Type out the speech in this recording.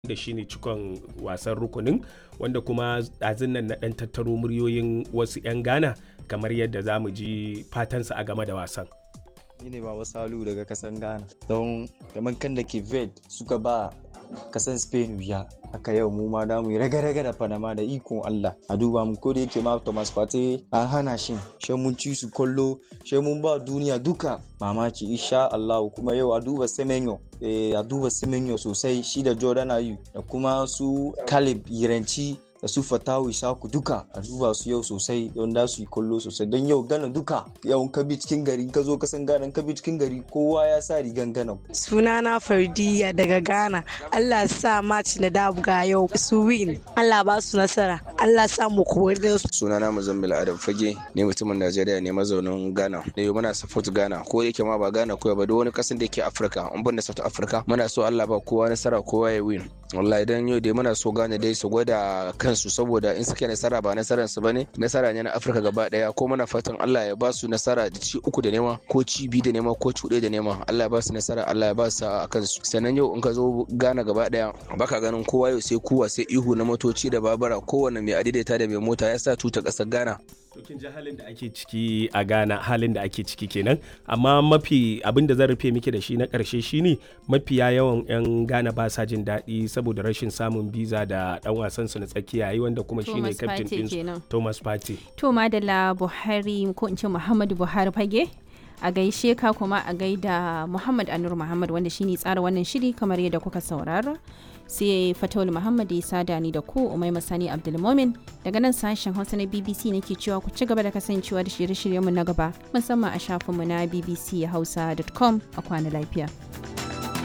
da shine cikon wasan rukunin wanda kuma ɗazun nan na ɗan tattaro muryoyin wasu 'yan ghana kamar yadda za mu ji fatansa a game da wasan ni ne baba salu daga kasan ghana don kamar kan da ke vet suka ba kasan spain wuya haka yau mu ma da mu yi raga-raga da panama da ikon allah a duba mu ko da yake ma thomas partey an hana shi shi mun ci su kollo shi mun ba duniya duka mamaki insha allah kuma yau a duba semenyo eh, a duba semenyo sosai shi da jordan ayu da kuma su caleb yiranci da su fatawu isaku duka a duba su yau sosai don da su yi kollo sosai don yau gana duka yau ka bi cikin gari ka zo ka san gana ka bi cikin gari kowa ya sa rigan gana sunana fardiya daga ghana allah sa match na dabuga yau su win allah ba su nasara allah sa mu kowar da su sunana muzammil adam fage ne mutumin najeriya ne mazaunin ghana ne muna support ghana ko da yake ma ba ghana koya ba duk wani kasan da yake afirka an ban da south africa muna so allah ba kowa nasara kowa ya win wallahi dan yau dai muna so ghana dai su gwada kansu saboda in suke nasara ba nasarar su bane nasara ne na afirka gaba daya ko muna fatan allah ya ba su nasara da ci uku da nema ko ci biyu da nema ko cuɗe da nema allah ya ba su nasara allah ya ba su a kansu sannan yau in ka zo ghana gaba daya baka ganin kowa yau sai kuwa sai ihu na motoci da babura kowane mai adaidaita da mai mota ya sa tuta ƙasar ghana to kin ji halin da ake ciki a Ghana halin da ake ciki kenan amma mafi abin da zan rufe miki da shi na karshe shine mafiya yawan yan Ghana ba sa jin daɗi saboda rashin samun biza da dan wasan su na tsakiya yi wanda kuma shine captain din Thomas Partey to madalla Buhari ko in ce Muhammadu Buhari fage a gaishe ka kuma a gaida Muhammad Anur Muhammad wanda shine tsara wannan shiri kamar yadda kuka saurara sai fatawul muhammad ya sada ni da ku umai masani abdulmomin daga nan sashen hausa na bbc nake cewa ku ci gaba da kasancewa da shirye-shiryenmu na gaba musamman a shafinmu na bbchausa.com a kwana lafiya.